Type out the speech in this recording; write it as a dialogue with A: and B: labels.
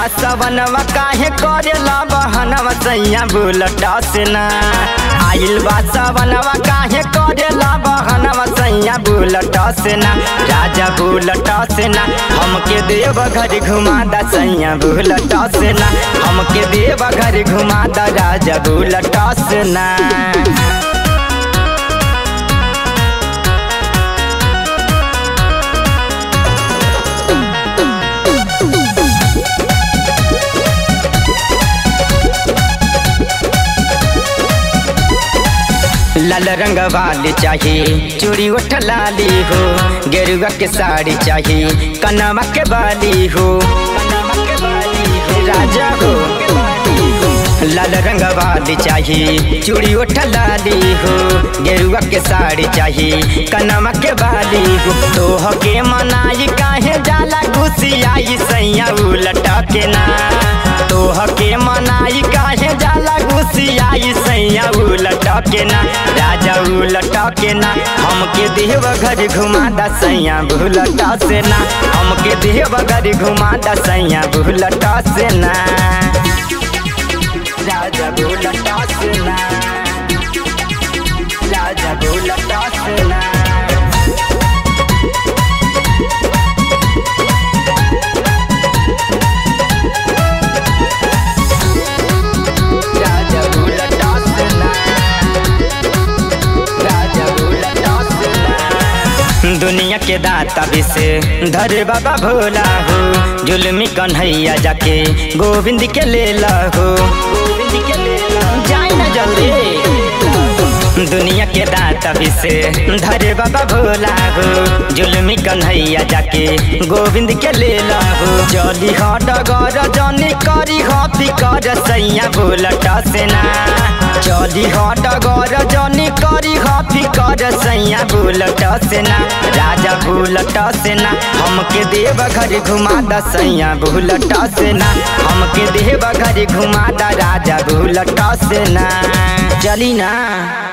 A: सवनवा काहे करेला बहनवा सैया बुलट से ना आइल बा सवनवा काहे करेला बहनवा सैया बुलट से ना राजा बुलट से ना हमके देव घर घुमा दा सैया बुलट से ना हमके देव घर घुमा दा राजा बुलट से ना लाल रंग वाली चाहिए चूड़ी उठ लाली हो गेरुआ के साड़ी चाहिए कनवा के बाली हो राजा हो लाल रंग वाली चाहिए चूड़ी उठ लाली हो गेरुआ के साड़ी चाहिए कनवा के बाली हो तोह के मनाई काहे जाला घुसियाई सैया उलट के ना तोह के मनाई काहे जाला घुसियाई सैया उलट के ना राजा उलट के ना हमके देव घर घुमा दा सैया भूलट से ना हमके देव घर घुमा दा सैया भूलट से ना राजा भूलट से ना राजा भूलट से ना राजा भूलट से ना राजा भूलट से ना दुनिया के दाता भी से धरे बाबा भोला हो जुलमी कन्हैया जाके गोविंद के ले ला हो गोविंद के ले ला जाए ना जल्दी दुनिया के दाता भी से धरे बाबा भोला हो जुलमी कन्हैया जाके गोविंद के ले ला हो जली ह डगर जनी करी ह फिकर सैया भोलट से ना चली ह डगर जनी करी ह फिकर सैया भूलट से ना राजा भूलट से ना हमके देव घर घुमा दा सैया भूलट से ना हमके देव घर घुमा दा राजा भूलट से ना चली ना